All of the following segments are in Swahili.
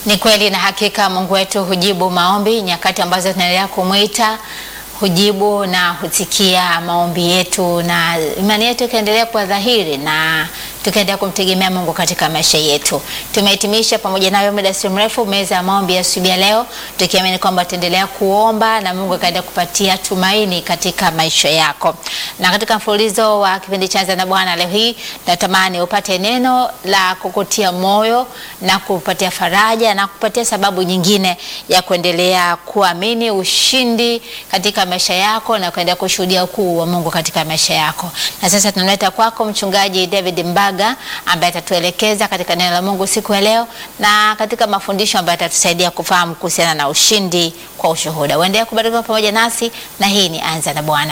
Ni kweli na hakika Mungu wetu hujibu maombi nyakati ambazo tunaendelea kumwita, hujibu na husikia maombi yetu, na imani yetu ikaendelea kuwa dhahiri na tukaendelea kumtegemea Mungu katika maisha yetu. Tumehitimisha pamoja nayo muda si mrefu meza ya maombi ya asubuhi ya leo, tukiamini kwamba tutaendelea kuomba na Mungu akaendelea kupatia tumaini katika maisha yako. Na katika mfululizo wa kipindi cha Anza na Bwana leo hii natamani upate neno la kukutia moyo na kupatia faraja na kupatia sababu nyingine ya kuendelea kuamini ushindi katika maisha yako na kuendelea kushuhudia ukuu wa Mungu katika maisha yako. Na sasa tunamleta kwako mchungaji David Mbaga ambaye atatuelekeza katika neno la Mungu siku ya leo na katika mafundisho ambayo atatusaidia kufahamu kuhusiana na ushindi kwa ushuhuda. Uendelee kubarikiwa pamoja nasi na hii ni Anza na Bwana.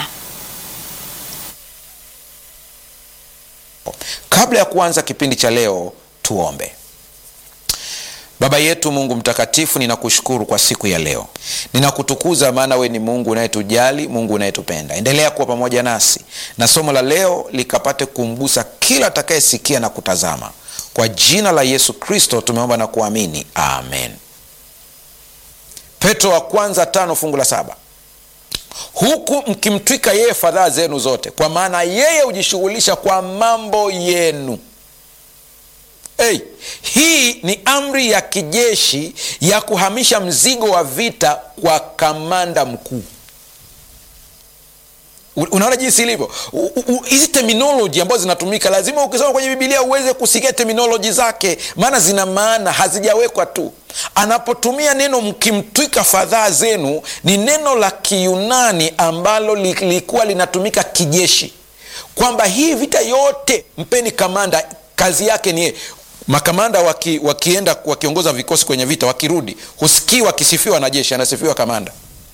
Kabla ya kuanza kipindi cha leo, tuombe. Baba yetu Mungu mtakatifu, ninakushukuru kwa siku ya leo, ninakutukuza maana we ni Mungu unayetujali, Mungu unayetupenda. Endelea kuwa pamoja nasi na somo la leo likapate kumgusa kila atakayesikia na kutazama. Kwa jina la Yesu Kristo tumeomba na kuamini, amen. Petro wa kwanza tano fungu la saba huku mkimtwika yeye fadhaa zenu zote, kwa maana yeye hujishughulisha kwa mambo yenu. Hey, hii ni amri ya kijeshi ya kuhamisha mzigo wa vita kwa kamanda mkuu. Unaona jinsi ilivyo hizi terminoloji ambazo zinatumika, lazima ukisoma kwenye Bibilia uweze kusikia terminoloji zake, maana zina maana, hazijawekwa tu. Anapotumia neno mkimtwika fadhaa zenu, ni neno la Kiyunani ambalo lilikuwa linatumika kijeshi, kwamba hii vita yote mpeni kamanda, kazi yake ni makamanda waki, wakienda wakiongoza vikosi kwenye vita, wakirudi husikii wakisifiwa na jeshi, anasifiwa kamanda.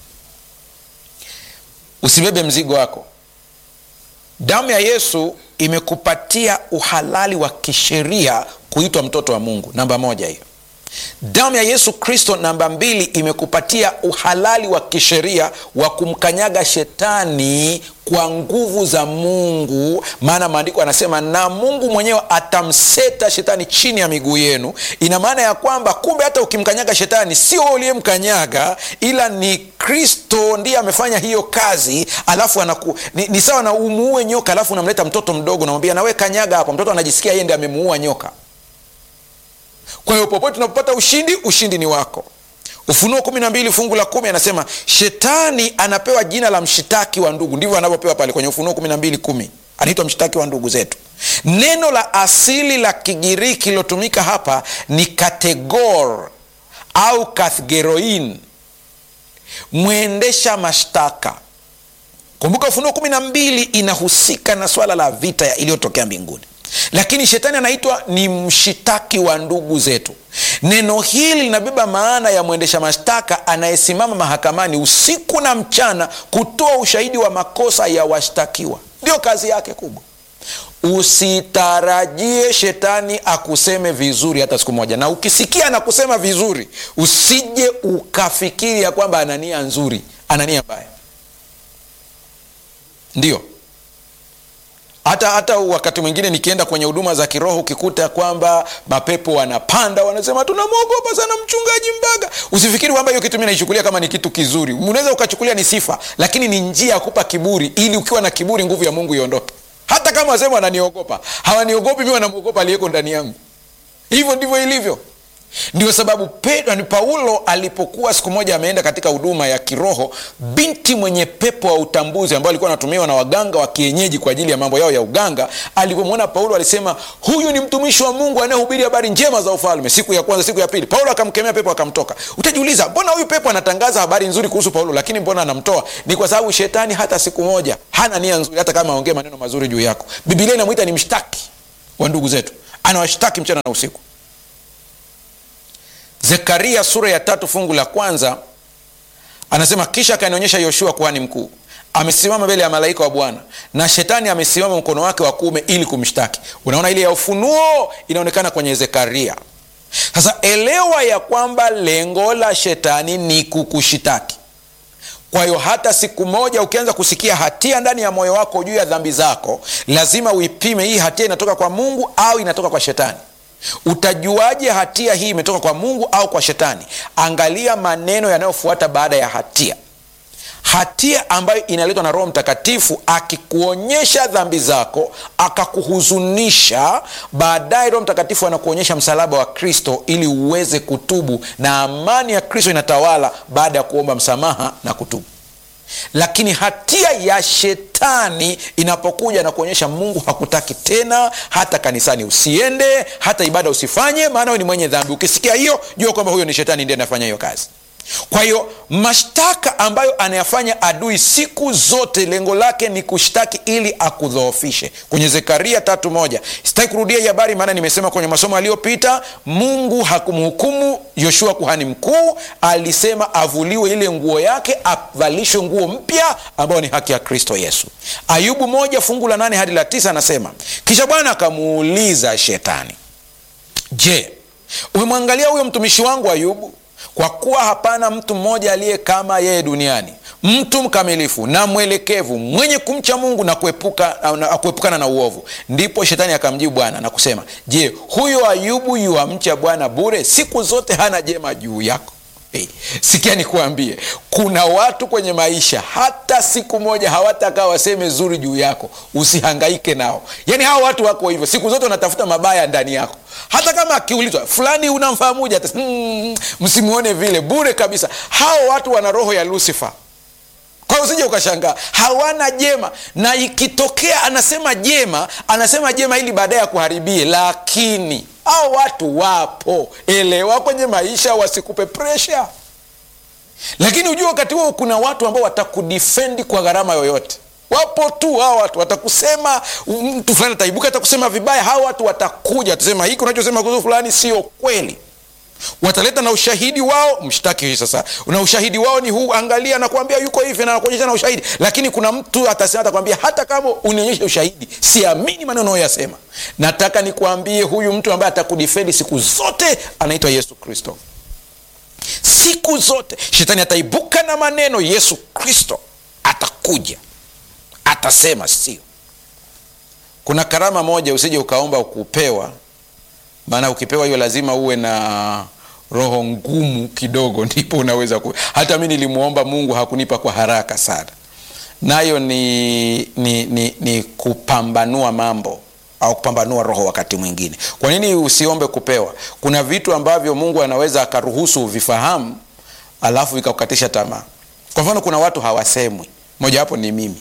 Usibebe mzigo wako. Damu ya Yesu imekupatia uhalali wa kisheria kuitwa mtoto wa Mungu. Namba moja hiyo. Damu ya Yesu Kristo, namba mbili, imekupatia uhalali wa kisheria wa kumkanyaga shetani kwa nguvu za Mungu, maana maandiko anasema na Mungu mwenyewe atamseta shetani chini ya miguu yenu. Ina maana ya kwamba kumbe hata ukimkanyaga shetani sio uliyemkanyaga, ila ni Kristo ndiye amefanya hiyo kazi. Alafu anaku, ni, ni sawa na umuue nyoka, alafu unamleta mtoto mdogo, namwambia nawe kanyaga hapo. Mtoto anajisikia yeye ndiye amemuua nyoka. Kwa hiyo popote tunapopata ushindi, ushindi ni wako. Ufunuo kumi na mbili fungu la kumi anasema shetani anapewa jina la mshitaki wa ndugu. Ndivyo anavyopewa pale kwenye Ufunuo kumi na mbili kumi anaitwa mshitaki wa ndugu zetu. Neno la asili la Kigiriki lilotumika hapa ni kategor au kathgeroin, mwendesha mashtaka. Kumbuka Ufunuo kumi na mbili inahusika na swala la vita iliyotokea mbinguni lakini shetani anaitwa ni mshitaki wa ndugu zetu. Neno hili linabeba maana ya mwendesha mashtaka anayesimama mahakamani usiku na mchana kutoa ushahidi wa makosa ya washtakiwa. Ndio kazi yake kubwa. Usitarajie shetani akuseme vizuri hata siku moja, na ukisikia anakusema vizuri, usije ukafikiri ya kwamba ana nia nzuri, ana nia mbaya. Ndio hata hata wakati mwingine nikienda kwenye huduma za kiroho ukikuta kwamba mapepo wanapanda, wanasema tunamwogopa sana mchungaji Mbaga. Usifikiri kwamba hiyo kitu mi naichukulia kama ni kitu kizuri. Unaweza ukachukulia ni sifa, lakini ni njia ya kupa kiburi, ili ukiwa na kiburi nguvu ya Mungu iondoke. Hata kama wasema wananiogopa, hawaniogopi mi, wanamwogopa aliyeko ndani yangu. Hivyo ndivyo ilivyo. Ndio sababu Pedro ni Paulo alipokuwa siku moja ameenda katika huduma ya kiroho, binti mwenye pepo wa utambuzi ambao alikuwa anatumiwa na waganga wa kienyeji kwa ajili ya mambo yao ya uganga, alipomwona Paulo alisema, huyu ni mtumishi wa Mungu anayehubiri habari njema za ufalme. Siku ya kwanza, siku ya pili, Paulo akamkemea pepo, akamtoka. Utajiuliza, mbona huyu pepo anatangaza habari nzuri kuhusu Paulo, lakini mbona anamtoa? Ni kwa sababu shetani hata siku moja hana nia nzuri, hata kama aongee maneno mazuri juu yako. Biblia inamwita ni mshtaki wa ndugu zetu, anawashtaki mchana na usiku. Zekaria sura ya tatu fungu la kwanza anasema, kisha akanionyesha Yoshua kuhani mkuu amesimama mbele ya malaika wa Bwana na shetani amesimama mkono wake wa kuume ili kumshtaki. Unaona, ile ya ufunuo inaonekana kwenye Zekaria. Sasa elewa ya kwamba lengo la shetani ni kukushitaki. Kwa hiyo hata siku moja ukianza kusikia hatia ndani ya moyo wako juu ya dhambi zako, lazima uipime, hii hatia inatoka kwa Mungu au inatoka kwa shetani. utajuaje hatia hii imetoka kwa mungu au kwa shetani angalia maneno yanayofuata baada ya hatia hatia ambayo inaletwa na roho mtakatifu akikuonyesha dhambi zako akakuhuzunisha baadaye roho mtakatifu anakuonyesha msalaba wa kristo ili uweze kutubu na amani ya kristo inatawala baada ya kuomba msamaha na kutubu lakini hatia ya shetani inapokuja na kuonyesha mungu hakutaki tena hata kanisani usiende hata ibada usifanye maana we ni mwenye dhambi ukisikia hiyo jua kwamba huyo ni shetani ndiye anafanya hiyo kazi kwa hiyo mashtaka ambayo anayafanya adui siku zote lengo lake ni kushtaki ili akudhoofishe kwenye zekaria tatu moja sitaki kurudia hii habari maana nimesema kwenye masomo yaliyopita mungu hakumhukumu yoshua kuhani mkuu alisema avuliwe ile nguo yake avalishwe nguo mpya ambayo ni haki ya kristo yesu ayubu moja fungu la nane hadi la tisa anasema kisha bwana akamuuliza shetani je umemwangalia huyo mtumishi wangu ayubu kwa kuwa hapana mtu mmoja aliye kama yeye duniani mtu mkamilifu na mwelekevu mwenye kumcha mungu na kuepuka, na kuepukana na uovu ndipo shetani akamjibu bwana na kusema je huyo ayubu yuamcha bwana bure siku zote hana jema juu yako Hey, sikia nikuambie kuna watu kwenye maisha hata siku moja hawatakaa waseme zuri juu yako usihangaike nao yaani hawa watu wako hivyo siku zote wanatafuta mabaya ndani yako hata kama akiulizwa fulani unamfahamuja mm, msimuone vile bure kabisa hao watu wana roho ya lucifer kwa hiyo usije ukashangaa hawana jema na ikitokea anasema jema anasema jema ili baadaye akuharibie lakini hao watu wapo elewa kwenye maisha wasikupe presha lakini ujua wakati huo kuna watu ambao watakudifendi kwa gharama yoyote wapo tu hawa watu watakusema mtu fulani ataibuka atakusema vibaya hawa watu watakuja watasema hiki unachosema kuhusu fulani sio kweli wataleta na ushahidi wao mshtaki hii sasa na ushahidi wao ni huu angalia nakwambia yuko hivi na nakuonyesha na ushahidi lakini kuna mtu atasema atakwambia hata kama unionyeshe ushahidi siamini maneno unayoyasema nataka nikuambie huyu mtu ambaye atakudifendi siku zote anaitwa yesu kristo siku zote shetani ataibuka na maneno yesu kristo atakuja atasema sio kuna karama moja usije ukaomba ukupewa maana ukipewa hiyo lazima uwe na roho ngumu kidogo ndipo unaweza ku... hata mi nilimwomba mungu hakunipa kwa haraka sana nayo ni, ni, ni, ni kupambanua mambo au kupambanua roho wakati mwingine kwa nini usiombe kupewa kuna vitu ambavyo mungu anaweza akaruhusu uvifahamu alafu vikakukatisha tamaa kwa mfano kuna watu hawasemwi mojawapo ni mimi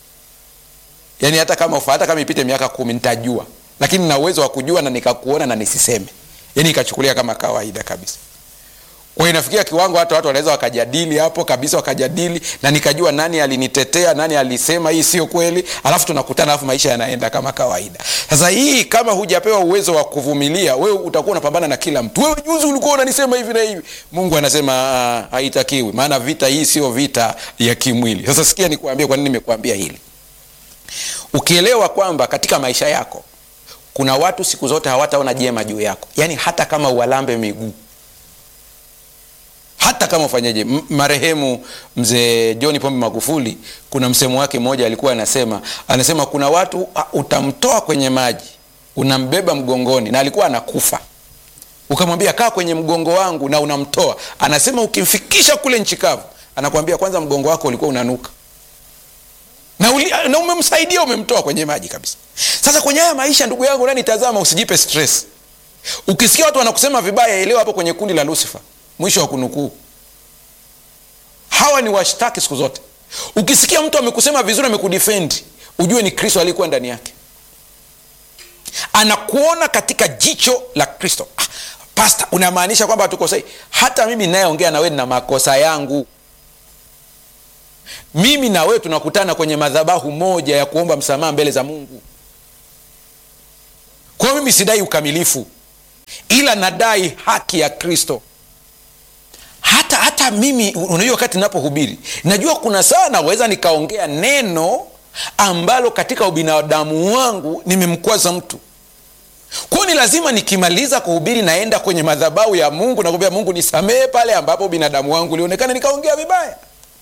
yaani hata kama hata kama ipite miaka kumi nitajua lakini na uwezo wa kujua na nikakuona na nisiseme yani ikachukulia kama kawaida kabisa kwa inafikia kiwango hata watu wanaweza wakajadili hapo kabisa wakajadili na nikajua nani alinitetea nani alisema hii sio kweli alafu tunakutana alafu maisha yanaenda kama kawaida sasa hii kama hujapewa uwezo wa kuvumilia wewe utakuwa unapambana na kila mtu wewe juzi ulikuwa unanisema hivi na hivi mungu anasema uh, haitakiwi maana vita hii sio vita ya kimwili sasa sikia nikuambia kwa nini nimekuambia hili ukielewa kwamba katika maisha yako kuna watu siku zote hawataona jema juu yako yaani hata kama uwalambe miguu hata kama ufanyeje marehemu mzee john pombe magufuli kuna msemo wake mmoja alikuwa anasema anasema kuna watu utamtoa kwenye maji unambeba mgongoni na alikuwa anakufa ukamwambia kaa kwenye mgongo wangu na unamtoa anasema ukimfikisha kule nchi kavu anakwambia kwanza mgongo wako ulikuwa unanuka na, uli, na umemsaidia umemtoa kwenye maji kabisa sasa kwenye haya maisha ndugu yangu nanitazama usijipe stress ukisikia watu wanakusema vibaya elewa hapo kwenye kundi la lucifer mwisho wa kunukuu hawa ni washtaki siku zote ukisikia mtu amekusema vizuri amekudefendi ujue ni kristo aliyekuwa ndani yake anakuona katika jicho la kristo ah, pasta unamaanisha kwamba hatukosei hata mimi nayeongea na wewe na makosa yangu mimi na wewe tunakutana kwenye madhabahu moja ya kuomba msamaha mbele za mungu kwa hiyo mimi sidai ukamilifu ila nadai haki ya kristo hata hata mimi unajua wakati ninapohubiri najua kuna saa naweza nikaongea neno ambalo katika ubinadamu wangu nimemkwaza mtu kwao ni lazima nikimaliza kuhubiri naenda kwenye madhabahu ya mungu nakuambia mungu nisamehe pale ambapo binadamu wangu ulionekana nikaongea vibaya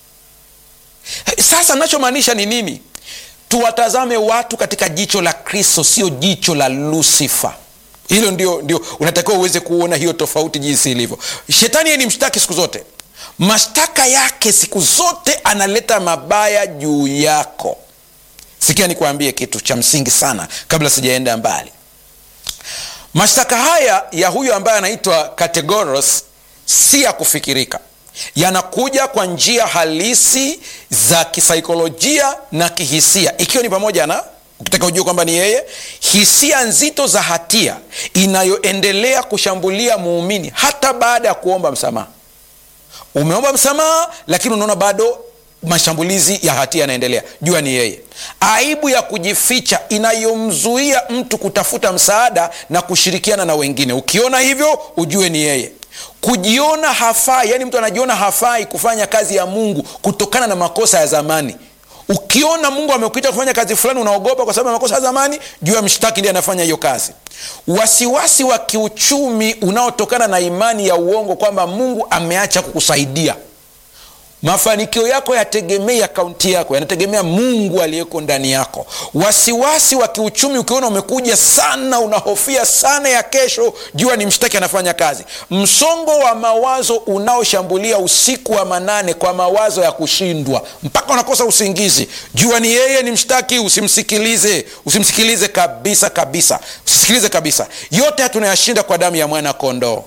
sasa nachomaanisha ni nini tuwatazame watu katika jicho la kristo sio jicho la lusifa hilo ndio, ndio unatakiwa uweze kuona hiyo tofauti jinsi ilivyo shetani yeye ni mshtaki siku zote mashtaka yake siku zote analeta mabaya juu yako sikia nikuambie kitu cha msingi sana kabla sijaenda mbali mashtaka haya ya huyu ambaye anaitwa kategoros si ya kufikirika yanakuja kwa njia halisi za kisaikolojia na kihisia ikiwa ni pamoja na ukitaka ujue kwamba ni yeye hisia nzito za hatia inayoendelea kushambulia muumini hata baada ya kuomba msamaha umeomba msamaha lakini unaona bado mashambulizi ya hatia yanaendelea jua ni yeye aibu ya kujificha inayomzuia mtu kutafuta msaada na kushirikiana na wengine ukiona hivyo ujue ni yeye kujiona hafai yani mtu anajiona hafai kufanya kazi ya mungu kutokana na makosa ya zamani ukiona mungu amekuita kufanya kazi fulani unaogopa kwa sababu ya makosa ya zamani juu ya mshtaki ndiye anafanya hiyo kazi wasiwasi wa kiuchumi unaotokana na imani ya uongo kwamba mungu ameacha kukusaidia mafanikio yako yategemei akaunti yako yanategemea mungu aliyeko ndani yako wasiwasi wa kiuchumi ukiona umekuja sana unahofia sana ya kesho jua ni mshtaki anafanya kazi msongo wa mawazo unaoshambulia usiku wa manane kwa mawazo ya kushindwa mpaka unakosa usingizi jua ni yeye ni mshtaki usimsikilize usimsikilize kabisa kabisa usisikilize kabisa yote tunayashinda kwa damu ya mwana kondoo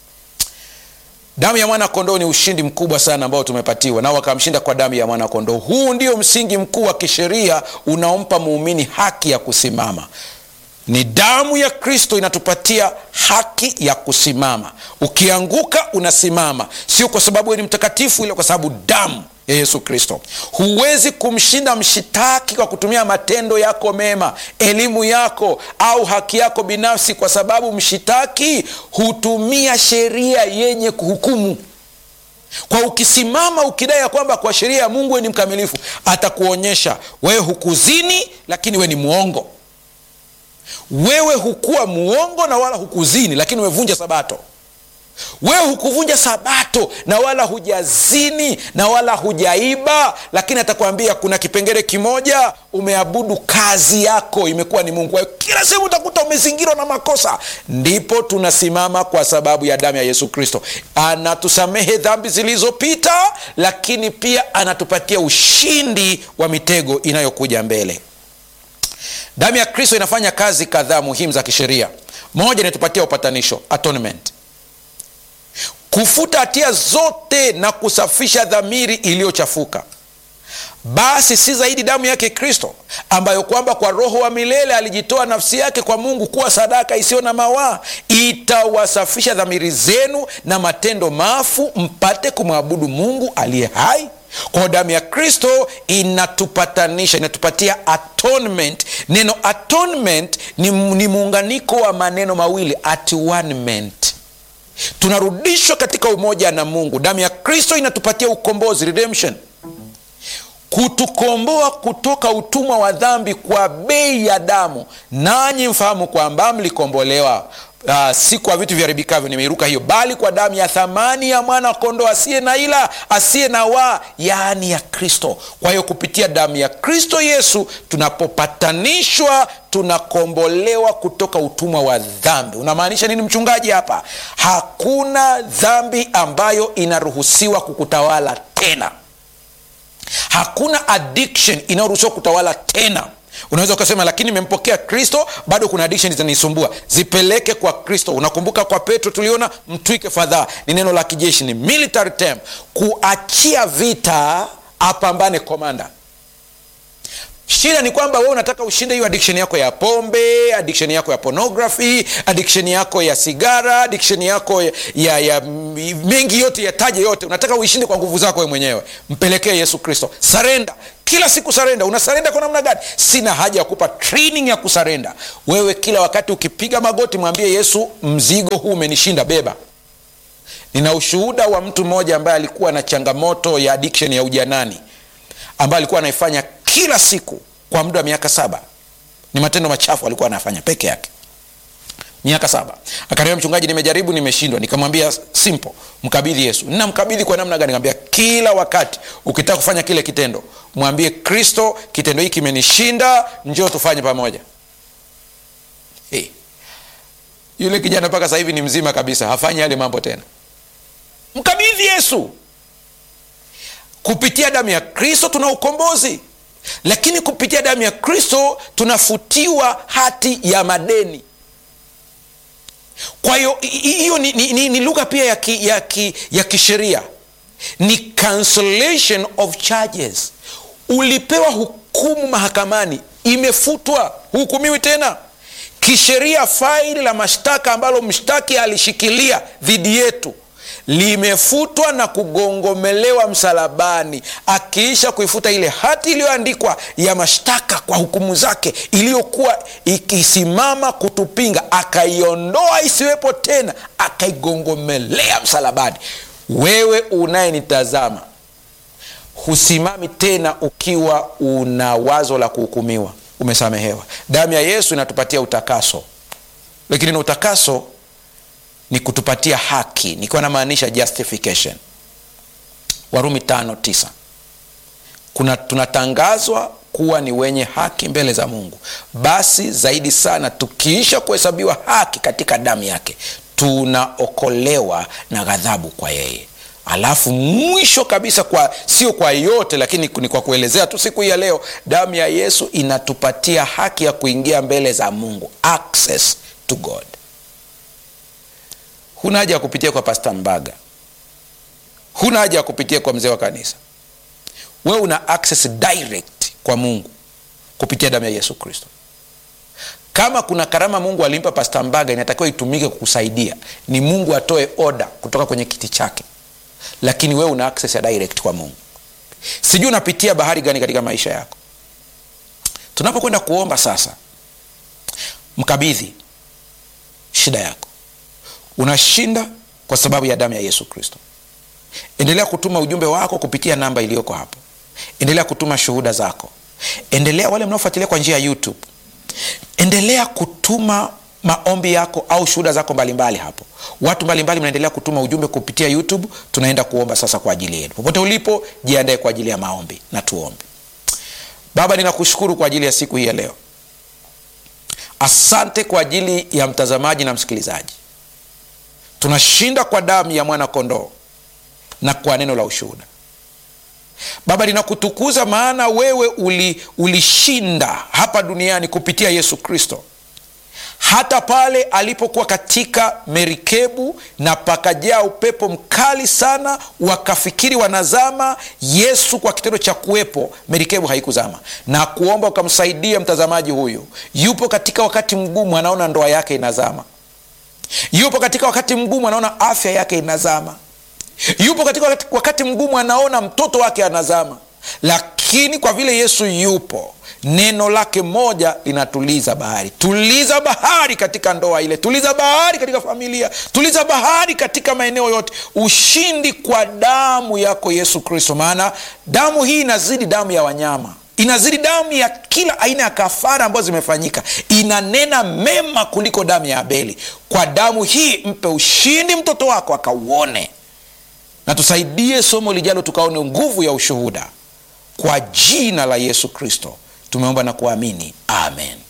damu ya mwana kondoo ni ushindi mkubwa sana ambao tumepatiwa nao wakamshinda kwa damu ya mwana kondoo huu ndio msingi mkuu wa kisheria unaompa muumini haki ya kusimama ni damu ya kristo inatupatia haki ya kusimama ukianguka unasimama sio kwa sababu ni mtakatifu ile kwa sababu damu ya yesu kristo huwezi kumshinda mshitaki kwa kutumia matendo yako mema elimu yako au haki yako binafsi kwa sababu mshitaki hutumia sheria yenye kuhukumu kwa ukisimama ukidai ya kwamba kwa sheria ya mungu we ni mkamilifu atakuonyesha wewe hukuzini lakini we ni mwongo wewe hukuwa muongo na wala hukuzini lakini umevunja sabato wewe hukuvunja sabato na wala hujazini na wala hujaiba lakini atakwambia kuna kipengele kimoja umeabudu kazi yako imekuwa ni mungu kila sehemu utakuta umezingirwa na makosa ndipo tunasimama kwa sababu ya damu ya yesu kristo anatusamehe dhambi zilizopita lakini pia anatupatia ushindi wa mitego inayokuja mbele damu ya kristo inafanya kazi kadhaa muhimu za kisheria moja inatupatia upatanisho atonement kufuta hatia zote na kusafisha dhamiri iliyochafuka basi si zaidi damu yake kristo ambayo kwamba kwa roho wa milele alijitoa nafsi yake kwa mungu kuwa sadaka isiyo na mawaa itawasafisha dhamiri zenu na matendo mafu mpate kumwabudu mungu aliye hai kwa damu ya kristo inatupatanisha inatupatia atonement neno atonement ni, ni muunganiko wa maneno mawili atonement tunarudishwa katika umoja na mungu damu ya kristo inatupatia ukombozi redemption kutukomboa kutoka utumwa wa dhambi kwa bei ya damu nanyi mfahamu kwamba mlikombolewa Uh, si kwa vitu viharibikavyo nimeiruka hiyo bali kwa damu ya thamani ya mwana kondoo asiye na ila asiye na waa yaani ya kristo kwa hiyo kupitia damu ya kristo yesu tunapopatanishwa tunakombolewa kutoka utumwa wa dhambi unamaanisha nini mchungaji hapa hakuna dhambi ambayo inaruhusiwa kukutawala tena hakuna addiction inayoruhusiwa kutawala tena unaweza ukasema lakini nimempokea kristo bado kuna addiction zinanisumbua zipeleke kwa kristo unakumbuka kwa petro tuliona mtwike fadhaa ni neno la kijeshi ni military term kuachia vita apambane komanda shida ni kwamba wewe unataka ushinde hiyo addiction yako ya pombe addiction yako ya pornography addiction yako ya sigara addiction yako ya, ya, ya mengi yote yataje yote unataka uishinde kwa nguvu zako wewe mwenyewe mpelekee yesu kristo sarenda kila siku sarenda unasarenda kwa namna gani sina haja ya kupa training ya kusarenda wewe kila wakati ukipiga magoti mwambie yesu mzigo huu umenishinda beba nina ushuhuda wa mtu mmoja ambaye alikuwa na changamoto ya addiction ya ujanani ambaye alikuwa anaifanya kila siku kwa muda wa miaka saba ni matendo machafu alikuwa anafanya peke yake miaka saba akaniambia mchungaji nimejaribu nimeshindwa nikamwambia simple mkabidhi yesu namkabidhi kwa namna gani nikamwambia kila wakati ukitaka kufanya kile kitendo mwambie kristo kitendo hiki kimenishinda njoo tufanye pamoja hey. yule kijana mpaka sasa hivi ni mzima kabisa hafanyi yale mambo tena mkabidhi yesu kupitia damu ya kristo tuna ukombozi lakini kupitia damu ya kristo tunafutiwa hati ya madeni kwa hiyo hiyo ni, ni, ni, ni lugha pia ya, ki, ya, ki, ya kisheria ni cancellation of charges ulipewa hukumu mahakamani imefutwa huhukumiwi tena kisheria faili la mashtaka ambalo mshtaki alishikilia dhidi yetu limefutwa na kugongomelewa msalabani akiisha kuifuta ile hati iliyoandikwa ya mashtaka kwa hukumu zake iliyokuwa ikisimama kutupinga akaiondoa isiwepo tena akaigongomelea msalabani wewe unayenitazama husimami tena ukiwa una wazo la kuhukumiwa umesamehewa damu ya yesu inatupatia utakaso lakini na utakaso ni kutupatia haki nikiwa namaanisha justification warumi tano tisa kuna tunatangazwa kuwa ni wenye haki mbele za mungu basi zaidi sana tukiisha kuhesabiwa haki katika damu yake tunaokolewa na ghadhabu kwa yeye alafu mwisho kabisa kwa sio kwa yote lakini ni kwa kuelezea tu siku hii ya leo damu ya yesu inatupatia haki ya kuingia mbele za mungu access to god huna haja ya kupitia kwa pasta mbaga huna haja ya kupitia kwa mzee wa kanisa wewe una access direct kwa mungu kupitia damu ya yesu kristo kama kuna karama mungu alimpa pasta mbaga inatakiwa itumike kukusaidia ni mungu atoe oda kutoka kwenye kiti chake lakini wewe una access ya direct kwa mungu sijui unapitia bahari gani katika maisha yako tunapokwenda kuomba sasa mkabidhi shida yako unashinda kwa sababu ya damu ya yesu kristo endelea kutuma ujumbe wako kupitia namba iliyoko hapo endelea kutuma shuhuda zako endelea wale mnaofuatilia kwa njia ya youtube endelea kutuma maombi yako au shuhuda zako mbalimbali mbali hapo watu mbalimbali mnaendelea kutuma ujumbe kupitia youtube tunaenda kuomba sasa kwa ajili yenu popote ulipo jiandae kwa ajili ya maombi na tuombe baba ninakushukuru kwa ajili ya siku hii ya leo asante kwa ajili ya mtazamaji na msikilizaji tunashinda kwa damu ya mwana kondoo na kwa neno la ushuhuda baba ninakutukuza maana wewe uli, ulishinda hapa duniani kupitia yesu kristo hata pale alipokuwa katika merikebu na pakajaa upepo mkali sana wakafikiri wanazama yesu kwa kitendo cha kuwepo merikebu haikuzama na kuomba ukamsaidia mtazamaji huyu yupo katika wakati mgumu anaona ndoa yake inazama yupo katika wakati mgumu anaona afya yake inazama yupo katika wakati, wakati mgumu anaona mtoto wake anazama lakini kwa vile yesu yupo neno lake moja linatuliza bahari tuliza bahari katika ndoa ile tuliza bahari katika familia tuliza bahari katika maeneo yote ushindi kwa damu yako yesu kristo maana damu hii inazidi damu ya wanyama inazidi damu ya kila aina ya kafara ambazo zimefanyika inanena mema kuliko damu ya abeli kwa damu hii mpe ushindi mtoto wako akauone na tusaidie somo lijalo tukaone nguvu ya ushuhuda kwa jina la yesu kristo tumeomba na kuamini amen